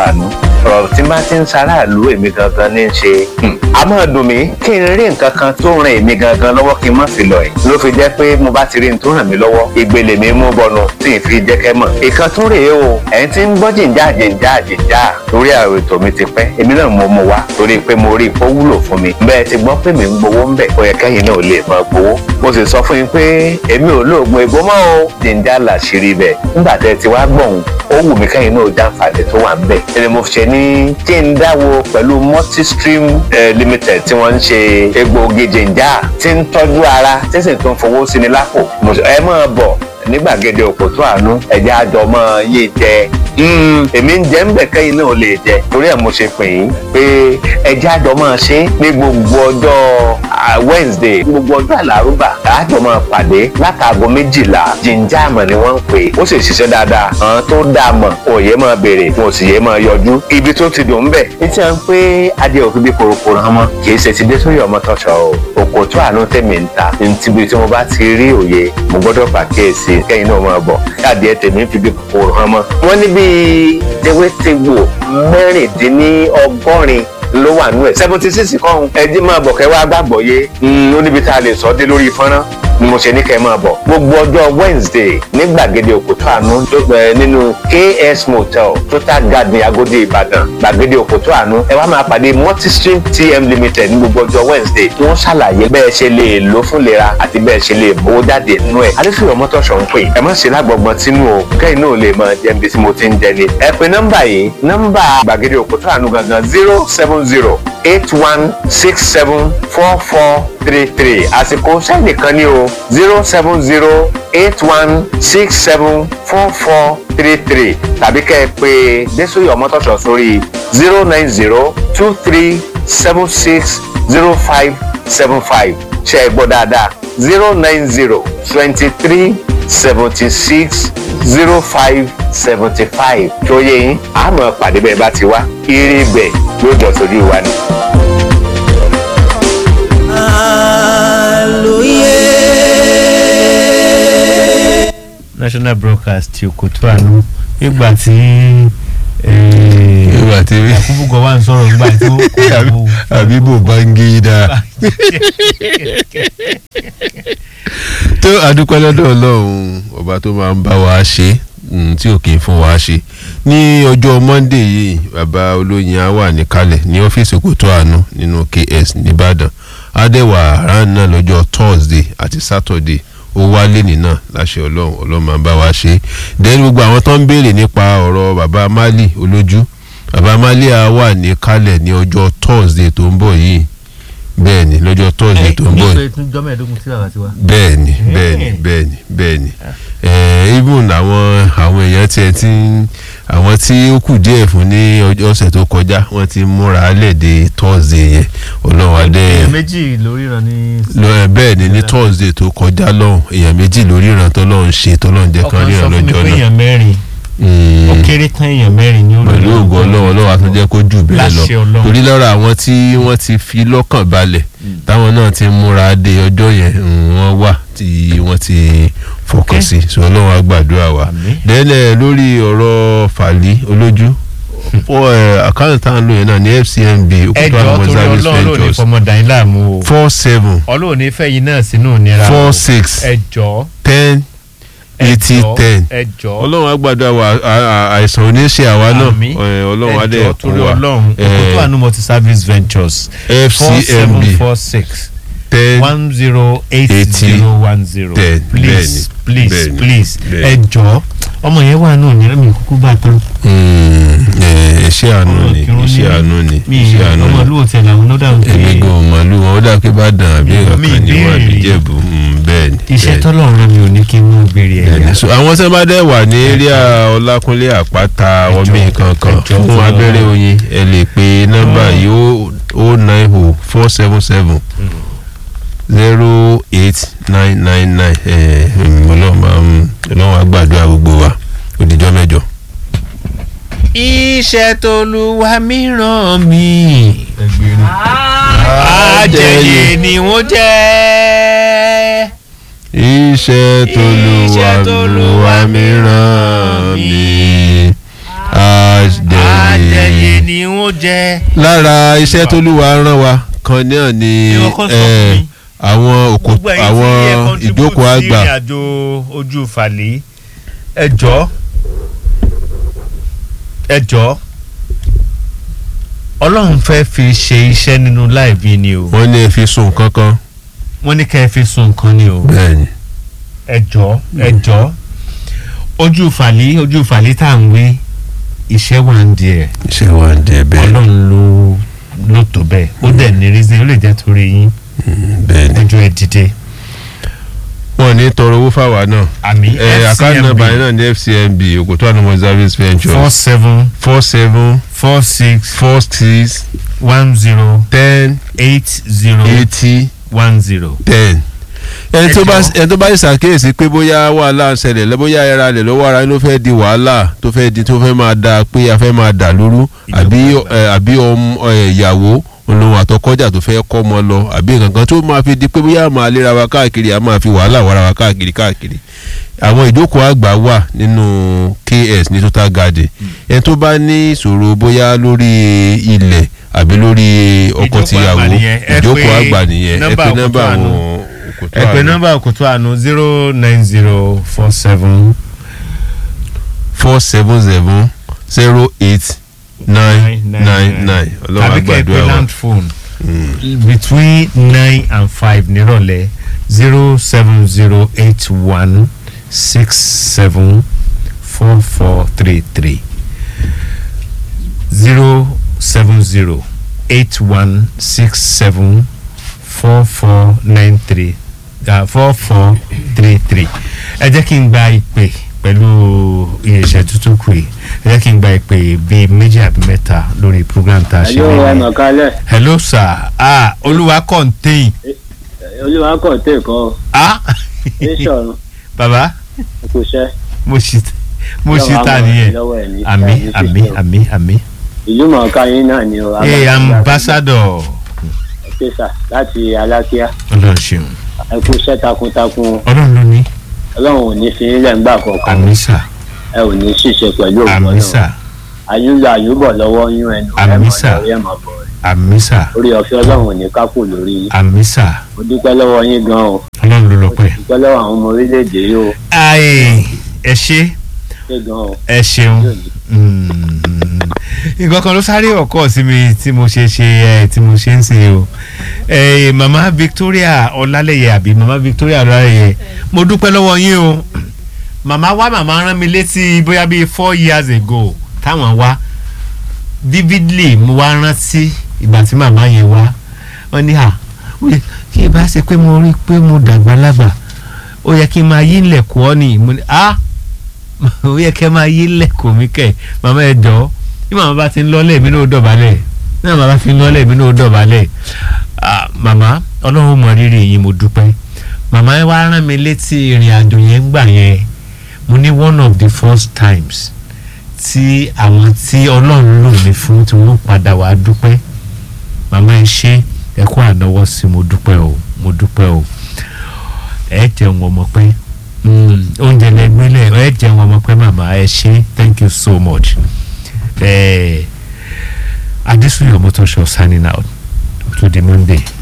àánú ọ̀rọ̀ tí bá ti ń ṣaráàlú èmi gangan ní í ṣe a máa dùn mí kí n rí nǹkan kan tó ran èmi gangan lọ́wọ́ kí n má fi lọ ẹ̀ ló fi jẹ́ pé mo bá ti rí n tó ràn mí lọ́wọ́ ìgbèlè mi mú bọnu tí n fi jẹ́ kẹ́ mọ̀ ìkan tún rèé o ẹ̀yin tí ń gbọ́ jìnjà jìnjà jìnjà lórí àwọn ètò mi ti pẹ́ èmi náà mo mú wá torí pé mo rí ipò wúlò fún mi bẹ́ẹ̀ ti gbọ́ pé mi ń gbowó ń bẹ̀ ó yẹ kẹ́yìn náà lè máa gbowó mo sì sọ fún yín pé èmi ò lóògùn ègbó mọ́ o jìnjà làṣírí bẹ̀ nígbà tẹ́ ti wá gbọ̀hún ó wù mí kẹ́yìn náà jàǹfààní tó wà ń bẹ̀ ẹni mo ṣe ní kí n dáwọ́ pẹ̀lú multistream eh, limited tí wọ́n ń ṣe egbòogi jìnjà tí ń tọ́jú ara tí sì tún fowó sí ni lápò ẹ máa bọ̀ ní gbàgede òpótó àánú ẹ̀jẹ̀ àjọ máa yé jẹ èmi ń jẹ́ ń bẹ̀ kẹ́yìn náà lè jẹ torí ẹ̀ mo ṣe pè yín pé ẹ̀jẹ̀ àjọ máa ṣe ní gbogbo ọjọ́ Wednesday gbogbo ọjọ́ àlárúbà àjọ máa pàdé látàgọ́ méjìlá jíjà àmọ̀ ni wọ́n ń pè ó sì ṣiṣẹ́ dáadáa àwọn tó dáa mọ̀ òye máa béèrè wọn ò sì yé máa yọjú ibi tó ti dùn ń bẹ̀ ní tí wọ́n pé adé òfin bí korokoro hàn mọ́ kì í ṣe ti dé sórí ọmọ tọ́ṣọ o òkòtó àánú tèmi ń ta níbi tí mo bá ti rí òye mo gbọ́dọ̀ pàkíyèsí kẹ́yìn náà máa bọ̀ káàdì ẹ̀ tèmi ń fi bí kòkòrò hàn mọ́. wọ́n ní bíi tewétegbò mẹ́rìndínlọ́gọ́rin ló wà nú ẹ̀ seventy six kọ́hún ẹjí máa bọ̀ kẹ́ wá gbàgbọ́ yé ó níbi tá a lè sọ dé lórí fọ́nrán ni mo ṣe ní kẹ́ máa bọ̀ gbogbo ọjọ́ Wednesday ní gbàgede òkúta àánú nínú KS Motel Total Garden Agodi Ìbàdàn gbàgede òkúta àánú ẹ wá máa pàdé Multistream TM Limited ní gbogbo ọjọ́ Wednesday tí wọ́n ṣàlàyé bẹ́ẹ̀ ṣe lè lò fún lera àti bẹ́ẹ̀ ṣe lè mówó jáde nínú ẹ̀ adéfìyàn mọ́tòṣọ̀ ń pè ẹ má ṣe lágbọ̀gbọ̀n tínú o kẹ́yìn náà lè máa jẹ́ ibi tí mo ti ń jẹ ni ẹ pe nọ́mbà yìí nọ́mbà gbàgede òkúta àánú gangan zero seven zero eight one six seven four four three three àsìkò sẹ́ẹ̀nì kan ní o zero seven zero eight one six seven four four three three tàbí kẹ́ ẹ pé Désòyè Ọmọ́tọ̀ṣọ̀ sórí zero nine zero two three seven six zero five seven five ṣe é gbọ́ dáadáa zero nine zero twenty three seventy six zero five seventy five tó yẹ yín àmọ́ pàdé bẹ́ẹ̀ bá ti wá eré bẹ́ẹ̀ yóò jọ sójú wa ni. national broadcast ti Òkòtó Àánú ìgbà tí ìgbà tí Yakubu Gowon sọ̀rọ̀ nígbà tí ó kó Habibu Bangida tó adúpẹ́ lọ́dọ̀ Ọlọ́run ọba tó máa ń bá wa ṣe tí ò kì í fún wa ṣe ní ọjọ́ Monday yìí bàbá olóyin á wà níkàlẹ̀ ní ọ́fíìsì Òkòtó Àánú nínú KS nìbàdàn adẹ́wà àrán náà lọ́jọ́ Thursday àti Saturday ó wálé nínà láṣẹ ọlọ́run ọlọ́run máa ń bá wa ṣe then gbogbo àwọn tó ń béèrè nípa ọ̀rọ̀ bàbá Mali olójú bàbá Mali á wà ní kálẹ̀ ní ọjọ́ Thursday tó ń bọ̀ yìí bẹ́ẹ̀ ni lọ́jọ́ Thursday tó ń bọ̀ yìí bẹ́ẹ̀ ni bẹ́ẹ̀ ni bẹ́ẹ̀ ni bẹ́ẹ̀ ni even àwọn àwọn èèyàn tiẹ̀ ti ń àwọn tí ó kù díẹ̀ fún ní ọ̀sẹ̀ tó kọjá wọ́n ti múra lẹ́ẹ̀dẹ̀ Thursday yẹn ọlọ́run adé èèyàn méjì lórí ìran ní. bẹ́ẹ̀ ni ní Thursday tó kọjá lọ́hùn èèyàn méjì lórí ìran tọ́lọ́run ṣe tọ́lọ́run jẹ́ kan ríran lọ́jọ́ náà. ọkàn sọ fún mi pé èèyàn mẹ́rin ó kéré tán èèyàn mẹ́rin ní pẹ̀lú ògo ọlọ́run ọlọ́run àti jẹ́ kó jù bẹ́ẹ̀ lọ torí lọ́rọ̀ àwọn tí wọ́n ti fi lọ́kàn balẹ̀ táwọn náà ti múra dé ọjọ́ yẹn wọ́n wà tí wọ́n ti fọkàn sí so ọlọ́run á gbàdúrà wa dẹ́lẹ̀ lórí ọ̀rọ̀ fàlí olójú àkáǹtì tá à ń lò yẹn náà ní FCMB Òkúta Àánú service ventures ẹjọ́ four seven ọlọ́run ní fẹ́ yín náà sínú ìnira four six ẹjọ́ ten eighty ten ẹjọ́ ọlọ́run á gbàdúrà wa àìsàn oníṣẹ́ àwa náà ọlọ́run á dẹ̀ kún wa ọlọ́run Òkúta Àánú multi service ventures FCMB four six ten one zero eight zero one zero ten please please bẹ́ẹ̀ni, please bẹ́ẹ̀ni. ẹ jọ̀ọ́ ọmọ yẹn wà náà ní ẹ̀mí kúkú bá tán. iṣẹ́ àánú ni iṣẹ́ àánú ni mi iṣẹ́ àánú ọmọ ni ìlú òtí ẹ̀ làwọn náà dáhùn pé èmi gan màálù wọn ó dà pé bá dàn àbí Mi ìrọ̀kan ní wọn ìbéèrè. àbí jẹ̀bù bẹ́ẹ̀ ni. iṣẹ́ bẹ́ẹ̀ ni. tọ́lọ́run rẹ̀ mi ò ní kí n mú béèrè Bẹ́ẹ̀ ẹ̀yà. ni. So, àwọn tí wọ́n bá dẹ̀ wà ní eréà ọlákúnlé àpáta ọmọ kankan ẹjọ́ fún fún abẹ́rẹ́ oyin ẹ lè pe nọ́mbà yìí ó nine o four seven seven zero eight nine nine nine ọlọ́run máa ń ọlọ́run á gbàdúrà gbogbo wa òdìjọ́ mẹ́jọ. iṣẹ́ tolúwa mi ràn mí. àjẹyè ni wọ́n jẹ́. iṣẹ́ tolúwa mi ràn mí àjẹyè jẹ́ lára iṣẹ́ tó lúwa rán wa kan náà ni Ìwọ kan sọ eh, fún mi. àwọn òkò gbogbo ẹ̀yin àwọn tí ẹ contribute ìjókòó sí àgbà ìrìn àjò ojú fàlẹ́ ẹ jọ̀ọ́ ẹ jọ̀ọ́ ọlọ́run fẹ́ fi ṣe iṣẹ́ nínú láìbí ni o wọ́n ní ẹ fi sùn kankan wọ́n ní kẹ́ ẹ fi sun nǹkan ni o bẹ́ẹ̀ni ẹ jọ̀ọ́ ẹ jọ̀ọ́ ojú fàlẹ́ ojú fàlẹ́ tá à ń wé iṣẹ́ wà ń di ẹ̀ iṣẹ́ wa ń dẹ bẹ́ẹ̀ ọlọ́run ló ló tó bẹ́ẹ̀ ó dẹ̀ ní reason ó lè jẹ́ torí yín bẹ́ẹ̀ni ojú ẹ dìde wọ́n ní tọrọ owó fáwa náà àmì ẹ àkáǹtì FCMB nọ́mbà yẹn náà ní FCMB Òkòtó Anamọ Service four Ventures seven four seven four six four six one zero ten eight zero eighty one zero. ten ẹni tó bá Ẹjọ́. ẹni tó bá ṣàkíyèsí pé bóyá wàhálà ń ṣẹlẹ̀ lẹ́ bóyá ẹra rẹ̀ lọ́wọ́ ara ló fẹ́ di wàhálà tó fẹ́ di tó fẹ́ máa da pé a fẹ́ máa dà lóru àbí ẹ, àbí ọmọ ẹ, ìyàwó olóhùn àtọkọjà tó fẹ́ kọ́ ọmọ lọ àbí nǹkan tó máa fi di pé bóyá a máa léra wa káàkiri a máa fi wàhálà wàrà wa káàkiri káàkiri àwọn ìjókòó àgbà wà nínú KS ní Total Garden ẹni tó bá ní ìṣòro bóyá lórí ilẹ̀ àbí lórí ọkọ Ìjókòó tìyàwó àgbà nìyẹn. Ẹ ìjókòó pé àgbà nìyẹn ẹ nọ́mbà pé Òkòtó nọ́mbà Àánú. àwọn Òkòtó ẹ pè Àánú. nọ́mbà Òkòtó Àánú zero nine zero four seven four seven seven zero eight nine nine nine ọlọ́run tàbí kẹ́ ẹ pè àgbàdo àwọn. land phone between nine and five nírọ̀lẹ́ zero seven zero eight one six seven four four three three zero seven zero eight one six seven four four nine three four four three three ẹ jẹ́ kí n gba ìpè pẹ̀lú iṣẹ́ tuntun kù yìí ẹ jẹ́ kí n gba ìpè bíi méjì àbí mẹ́ta lórí program tá a ṣe Hello, ẹ lẹ́yìn. mọ̀ kálẹ̀. hello sir ah olúwa contain Olúwa kọ̀ tẹ̀ kọ́ ah ní sọ̀rọ̀ baba kò ṣẹ́. mo ṣì mo ṣì ta nìyẹn àmì àmì àmì àmì Ìlú mọ̀ọ́ká yín náà ni o. ee ambassador Ẹ̀kẹ́sà láti Alákíá. ọlọ́run ṣeun Ẹ kú iṣẹ́ takuntakun. ọlọ́run ló ní Ọlọ́run ò ní fi ilẹ̀ ńgbà kọ̀ọ̀kan. àmì sà Ẹ ò ní ṣìṣe pẹ̀lú òkú àmì sà Ayúlọ àyúbọ̀ lọ́wọ́ yín ẹnu. ẹ Àmín mọ̀ sà. lórí ẹ̀ mọ̀ bọ̀ rẹ̀. àmì sà Orí ọ̀fẹ́ Ọlọ́run ò ní kápò lórí yín. àmì sà Mo dúpẹ́ lọ́wọ́ yín gan o. ọlọ́run ló Mo lọ́pẹ́. dúpẹ́ lọ́wọ́ àwọn ọmọ orílẹ̀-èdè yìí o. ayé ẹ ṣe Ṣé gan o. ẹ ṣeun nǹkan kan ló sáré ọkọ sí mi tí mo ṣe ṣe ẹ tí mo ṣe ń ṣe o ẹ mama Victoria Ọlálẹyẹ àbí mama Victoria Ọlálẹyẹ mo dúpẹ́ lọ́wọ́ yín o màmá wa màmá rán mi létí bóyá bíi four years ago táwọn wá vividly mo wá rántí ìgbà tí màmá yẹn wá wọ́n ní à wí, kí ìbá ṣe pé mo rí i pé mo dàgbà lágbà ó yẹ kí n máa yí ilẹ̀kùn ọ́ ni mo ní à ó yẹ kẹ́ máa yí ilẹ̀kùn mi kẹ̀ màmá ẹ jọ̀ọ́ bí màmá bá ti ń lọ́lẹ̀ mi náà dọ̀bálẹ̀ bí màmá bá ti ń lọ́lẹ̀ mi náà dọ̀bálẹ̀ Ah, màmá ọlọ́run mọ rírì yín mo dúpẹ́ màmá ẹ wá rán mi létí ìrìn àjò yẹn gbà yẹn mo ní one of the first times tí àwọn tí ọlọ́run lò mí fún tí wọ́n padà wá dúpẹ́ màmá ẹ ṣe ẹ kó ànáwọ́ sí mo dúpẹ́ o mo dúpẹ́ o ẹ jẹun ọmọ pẹ́ Mm, oúnjẹ lẹgbẹ́lẹ̀ ẹ jẹun ọmọ pẹ́ màmá ẹ ṣe thank you so much ẹ Adesuyo Motosho signing out to the Monday